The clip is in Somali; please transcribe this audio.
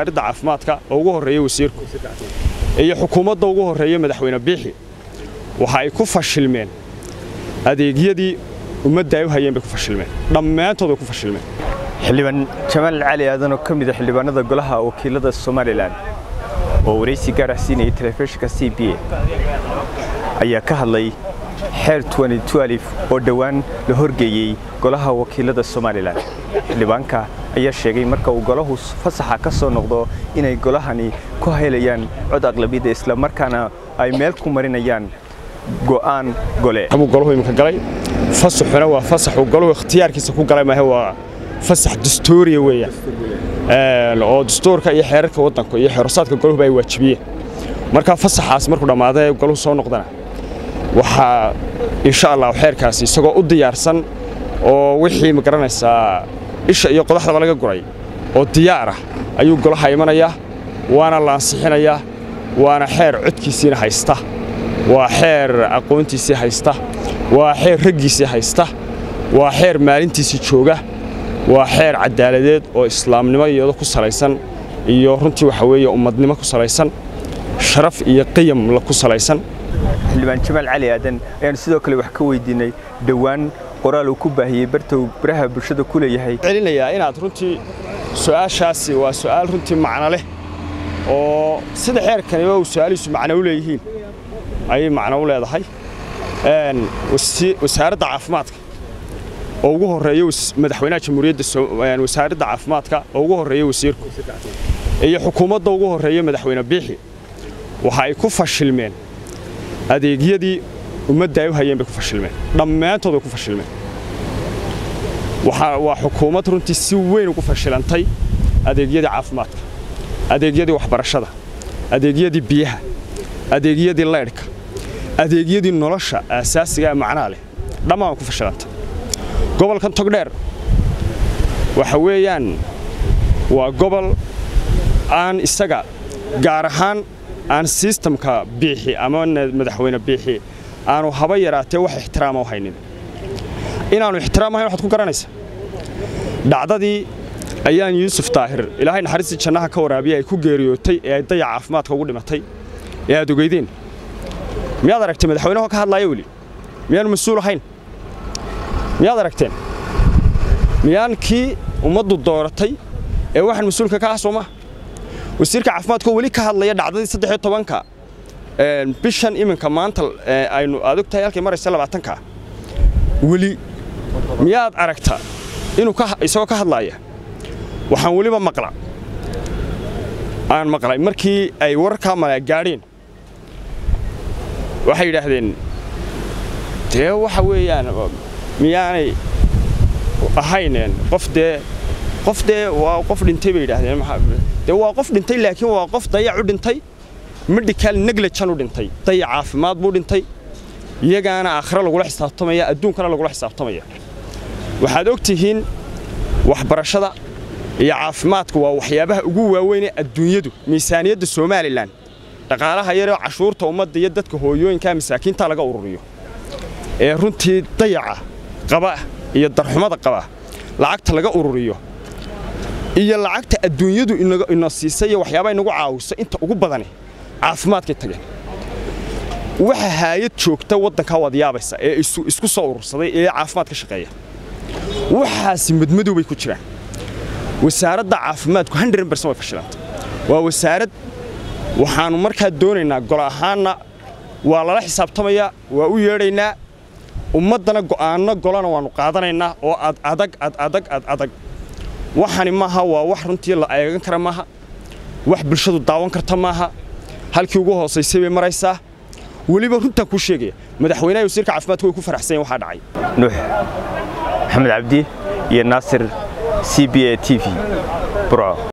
wasaaradda caafimaadka oo ugu horreeya wasiirku iyo xukuumadda ugu horreeya madaxweyne biixi waxa ay ku fashilmeen adeegyadii ummadda ay u hayeen bay ku fashilmeen dhammaantood way ku fashilmeen xildhibaan jamaal cali aadan oo ka mid a xildhibaanada golaha wakiilada somalilan oo waraysi gaar ah siinayay telefishinka c b a ayaa ka hadlay xeer oo dhowaan la horgeeyey golaha wakiilada somalilan xildhibaanka ayaa sheegay marka uu golahu fasaxa ka soo noqdo inay golahani ku helayaan cod aqlabiyadda islamarkaana ay meel ku marinayaan go'aan gole abuu golahu iminka galay fasaxuna waa fasaxuu golahu ikhtiyaarkiisa ku galay maahe waa fasax dastuuriya weeyaan oo dastuurka iyo xeerarka waddanka iyo xeerosaadka golahu ay waajibiyeen marka fasaxaas markuu dhammaada ee golahu soo noqdana waxaa insha allah xeerkaasi isagoo u diyaarsan oo wixii ma garanaysaa isha iyo qodaxdaba laga guray oo diyaar ah ayuu golaha imanayaa waana la ansixinayaa waana xeer codkiisiina haysta waa xeer aqoontiisii haysta waa xeer raggiisii haysta waa xeer maalintiisii jooga waa xeer caddaaladeed oo islaamnimo iyado ku salaysan iyo runtii waxa weeye ummadnimo ku salaysan sharaf iyo qiyam ku salaysan xildhibaan jamaal cali aadan ayaanu sidoo kale wax ka weydiinay dhowaan qoraal uu ku baahiyey bartow baraha bulshada ku leeyahay celinayaa inaad runtii su'aashaasi waa su'aal runtii macno leh oo sida xeerkaniba uu su'aalihiisu macno u leeyihiin ayay macno u leedahay wasaaradda caafimaadka oo ugu horreeya madaxweynaha jamhuuriyadda wasaaradda caafimaadka oo ugu horreeya wasiirku iyo xukuumadda ugu horreeya madaxweyne biixi waxa ay ku fashilmeen adeegyadii ummadda ay u hayeen bay ku fashilmeen dhammaantood way ku fashilmeen waa xukuumad runtii si weyn ugu fashilantay adeegyadii caafimaadka adeegyadii waxbarashada adeegyadii biyaha adeegyadii laydhka adeegyadii nolosha aasaasiga ee macnaha leh dhammaan way ku fashilantay gobolkan togdheer waxa weeyaan waa gobol aan isaga gaar ahaan aan sistamka biixi ama madaxweyne biixi aanu haba yaraatee wax ixtiraama u haynin inaannu ixtiraam ahayn waxaad ku garanaysa dhacdadii ayaan yuusuf daahir ilaahay naxariistii jannaha ka waraabiya ay ku geeriyootay ee ay dayac caafimaadka ugu dhimatay ee aad ogeydeen miyaad aragtay madaxweynaho ka hadlaaya weli miyaanu mas-uul ahayn miyaad aragteen miyaan kii ummaddu dooratay ee waxaan mas-uulka ka ah soo maha wasiirka caafimaadkoo weli ka hadlaya dhacdadii saddex tobanka bishan iminka maanta aynu aad og tahay halkay maraysa labaatanka weli miyaad aragta inuu isagoo ka hadlaaya waxaan weliba maqla aan maqlay markii ay wararkaa mala gaadheen waxay yidhaahdeen dee waxa weeyaan miyaanay ahayneen qof dee qof dee waa qof dhintay bay yidhaahdeen dee waa qof dhintay laakiin waa qof dayac u dhintay medical negligence u dhintay dayac caafimaad buu dhintay iyagaana aakhira lagula xisaabtamaya adduunkana lagula xisaabtamaya waxaad og tihiin waxbarashada iyo caafimaadku waa waxyaabaha ugu waaweyn ee adduunyadu miisaaniyadda somalilan dhaqaalaha yaroo cashuurta ummadda iyo dadka hooyooyinkaa masaakiinta laga ururiyo ee runtii dayaca qaba iyo darxumada qaba lacagta laga ururiyo iyo lacagta adduunyadu ina siisay iyo waxyaabaa inagu caawisa inta ugu badani caafimaadkay tageen waxa haayad joogta waddankaa waad yaabaysa ee isku soo urursaday ee caafimaad ka shaqeeya waxaasi madmadow bay ku jiraan wasaaradda caafimaadku way fashilanta waa wasaarad waxaannu markaa doonaynaa golo ahaanna waa lala xisaabtamayaa waa u yeedhaynaa ummaddana go'aanno golana waannu qaadanaynaa oo ad adag ad adag ad adag waxani maaha waa wax runtii la eegan kara maaha wax bulshadu daawan karta maaha halkii ugu hoosaysay bay maraysaa weliba runtaan kuu sheegaya madaxweynaha wasiirka caafimaadku way ku faraxsan yahin waxaa dhacay nuux maxamed cabdi iyo naasir c b a t v burco